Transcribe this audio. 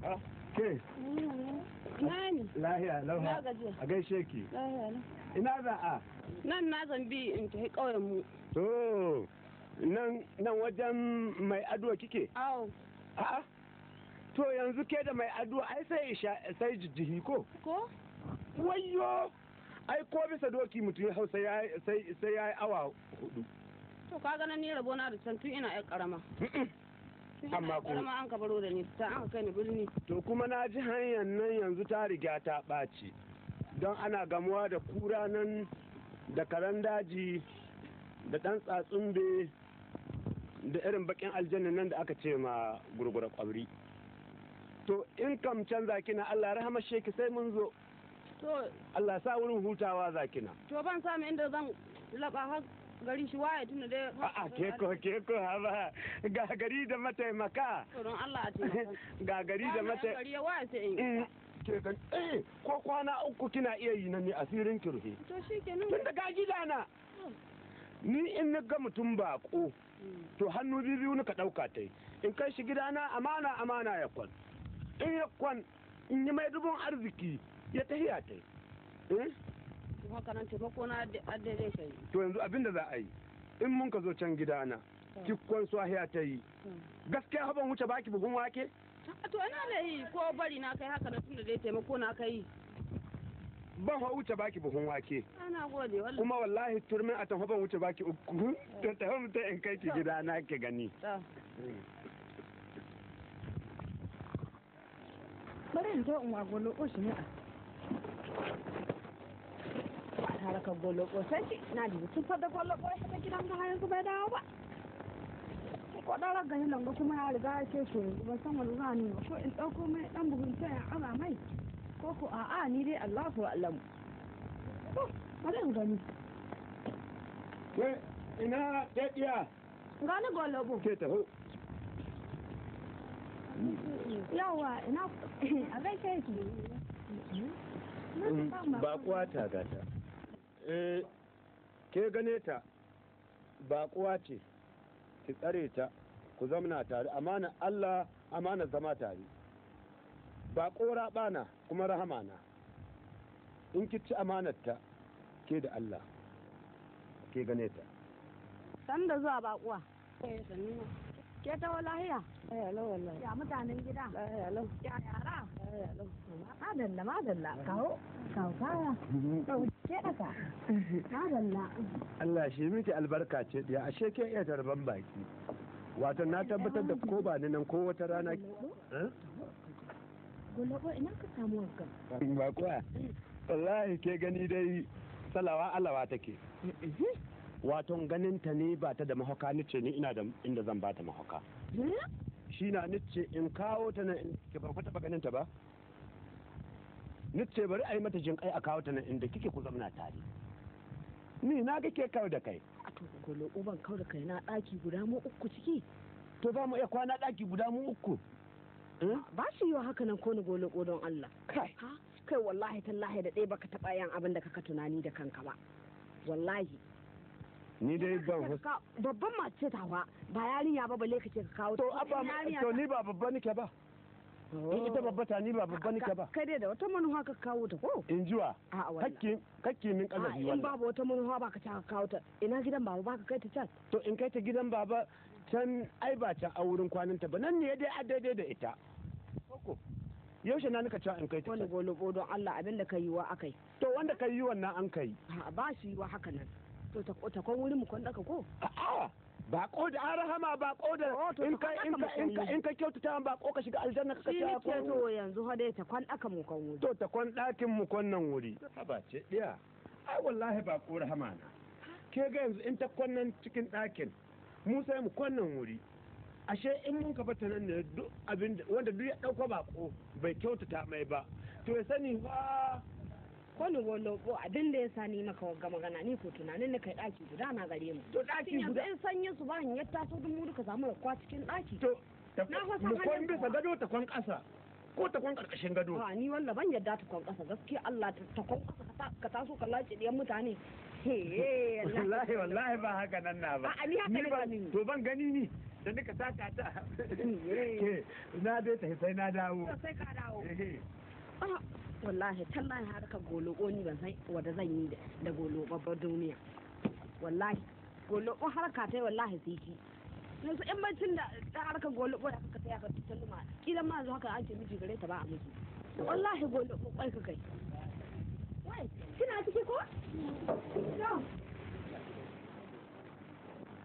ke Nani? lahiya lauha Na gajiya. a gaishe ki Lahiya lau. ina za a Nan na zambi in tafi ƙauyen mu. to nan nan wajen mai ado kike Awo. a'a to yanzu ke da mai ado ai sai isha sai jijjihi ko Ko? wayyo ai ko bisa doki mutum ya hau sai ya sai sai ya yi awa hudu To ka ganin ni rabo na da can tun ina ƴar ƙarama. Tun ina Amma ƴar ko- ƙarama an ka baro da ni ta an ka kai ni birni. to kuma na ji hanyar nan yanzu ta riga ta ɓaci don ana gamuwa da kura nan da karen daji da ɗan tsatsumbe da irin bakin aljanna nan da aka ce ma gurgura kwabri to in kam can zakina Allah rahama sheki sai mun zo To Allah sa wurin hutawa zakina to ban samu inda zan laɓa har gari shi waye tun da dai. a'a keko keko haba ga gari da mataimaka To don Allah a taimaka. ga gari da Wannan mataimaka gari ya waye sai in. Mm, ke gan eh ko kwana uku kina iya yi na ne asirin kirhe To shi kenan. tun daga gidana ni in na ga mutum bako to hannu biyu biyu ka ɗauka ta yi in kai shi gidana amana amana ya kwan in ya kwan in yi mai dubun arziki ya tahiya ta yi eh To haka nan taimako na daidai kai. to yanzu abin da za a yi in mun ka zo can gidana ki kwan swahiya ta yi gaskiya ban wuce baki bugun wake To ina da yi ko bari na kai haka da tun da dai taimako na kai. ban ha wuce baki bugun wake Ana gode wallahi. kuma wallahi turmin a tafi ban wuce baki uku to ta mutum in kai ki gidana ki gani Ta. bari in zo in wa goloko shi ne a ba tare ka goloko sai ki na da mutum fada goloko ya ta gidan ga yanzu bai dawo ba ko da raga ni langa kuma ya riga ya ce so yanzu ban san wani za ni ba ko in dauko mai dan bugun ta ya aza mai ko ko a'a ni dai Allahu a'lamu to bari in gani ke ina ɗaɗiya gani goloko ke taho yawa ina a gaishe ki bakuwa ta gata eh ke gane ta bakuwa ce ki tsare ta ku zamna tare amana Allah amana zama tare bako raɓana kuma rahama na in ki ci amanarta ke da Allah ke gane ta san da zuwa bakuwa Eh, sannu. ke ta lahiya Eh, alo wallahi. ya mutanen gida Eh, alo. ya yara Eh, alo. madalla madalla kawo kawo kaya ke daka madalla Allah shi miki albarka ce ɗaya ashe ke iya tarban baki wato na tabbatar da ko ba ni nan ko wata rana Eh? gulabo ina ka samu wankan ba kuwa wallahi ke gani dai salawa alawa take wato ganin ta ne ba ta da mahauka ni ce ni ina da inda zan ba ta mahauka shi na ni ce in kawo ta nan inda kike ba ku taɓa ganin ta ba ni ce bari a yi mata jin kai a kawo ta nan inda kike ku zamana tare ni na ga ke kawo da kai a to gulabo ban kawo da kai na daki guda mu uku ciki to za mu iya kwana ɗaki guda mu uku Eh? ba shi yiwa haka nan ko ni gulabo don Allah kai ha kai wallahi tallahi da ɗaya baka taɓa yan abin da kaka tunani da kanka ba wallahi ni dai ban hus- Ka- babban mace tawa ba yarinya ba balle kace ka kawo to abba Yarinya to ta- ni ba babba nike ba in ita babba ta ni ba babba nike ba kai dai da wata manufa ka kawo ta ko in jiwa a wallahi kakki kakki min a kazafi in wannan babu wata manufa ba ka ta kawo ta ina gidan baba ba ka kai ta can to in kai ta gidan baba can ai ba can a wurin kwananta ba nan ne dai a daidai da ita koko yaushe na nika cewa in kai ta wani can golobo don Allah abin da ka yi wa akai to wanda kai yi wannan an kai a ba shi wa haka nan to ta ta kon wurin mu kon daka ko a'a ba ko da an rahama ba ko da Oh, to in ta ka in ka haka in ka in ka kyautata ba ko ka shiga aljanna ka shi ne ce ke to yanzu ha dai ta kon daka mu kon wuri to ta kwan ɗakin mu kwannan wuri haba ce ɗiya ai wallahi ba ko rahama na ke ga yanzu in ta kwannan cikin ɗakin mu sai mu kwannan wuri ashe in mun ka bata nan ne duk abin da wanda duk ya ɗauka bako bai kyautata mai ba to ya sani fa kwani golobo abin da ya sa ni maka wagga magana ni ko tunanin da kai daki guda na gare mu to ɗaki yanzu guda in sanyin su ba ya taso duk mu duka samu rakwa cikin daki to ta- Na fa san mu kwan halin bisa kuwa. gado ta kwan ƙasa ko ta kwan ƙarƙashin gado a ni walla ban yadda ta kwan kasa gaskiya Allah ta ta kwan kasa ka ta- ka taso ka lace diyan mutane he wallahi wallahi ba haka nan na ba A'a, ni haka ne ba gani. to ban gani ni da nika taka ta ke na dai ta sai na dawo sai ka dawo Eh, Ah, wallahi tallahi harkar goloko ni ban san wanda zan yi da- da goloko ba duniya wallahi goloko harka ta yi wallahi sai ki yanzu in bacin da ta harkar goloko da kaka sai aka tutulma kidan ma yanzu haka an ce miji gare ta ba a miji wallahi goloko kwai ka kai